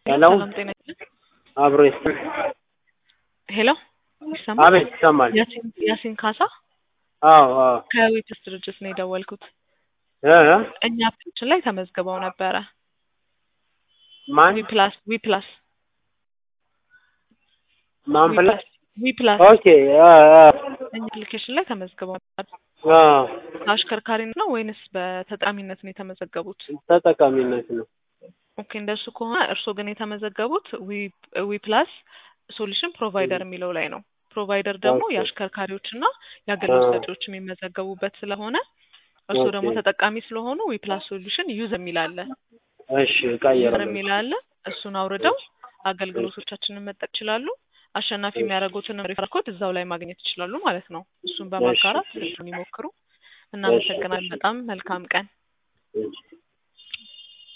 ሄሎ ሰላም ጤና ይስጥልኝ። አብሮ ይስጥ ሄሎ ይሰማል? አቤት ይሰማል። ያሲን ያሲን ካሳ አዎ አዎ ከዊትስ ድርጅት ነው የደወልኩት። እ እ እኛ ፔጅን ላይ ተመዝግበው ነበረ። ማን ዊ ፕላስ ዊ ፕላስ ማን ዊ ብላ ፕላስ ዊ ፕላስ ኦኬ አ አ እኛ አፕሊኬሽን ላይ ተመዝግበው ነበር። አ አሽከርካሪነት ነው ወይንስ በተጠቃሚነት ነው የተመዘገቡት? ተጠቃሚነት ነው። ኦኬ እንደሱ ከሆነ እርስዎ ግን የተመዘገቡት ዊ ዊ ፕላስ ሶሉሽን ፕሮቫይደር የሚለው ላይ ነው። ፕሮቫይደር ደግሞ ኦኬ። የአሽከርካሪዎችና የአገልግሎት አዎ። ሰጪዎች የሚመዘገቡበት ስለሆነ እርስዎ ደግሞ ኦኬ። ተጠቃሚ ስለሆኑ ዊ ፕላስ ሶሉሽን ዩዘር የሚል አለ እሺ ዩዘር እቀይራለሁ። የሚል አለ። እሱን አውርደው አገልግሎቶቻችንን መጠቀም ይችላሉ። አሸናፊ የሚያደርጉትን ሪፈር ኮድ እዛው ላይ ማግኘት ይችላሉ ማለት ነው። እሱን በማጋራት እሺ። እሱን ይሞክሩ። እናመሰግናለን። በጣም መልካም ቀን። እሺ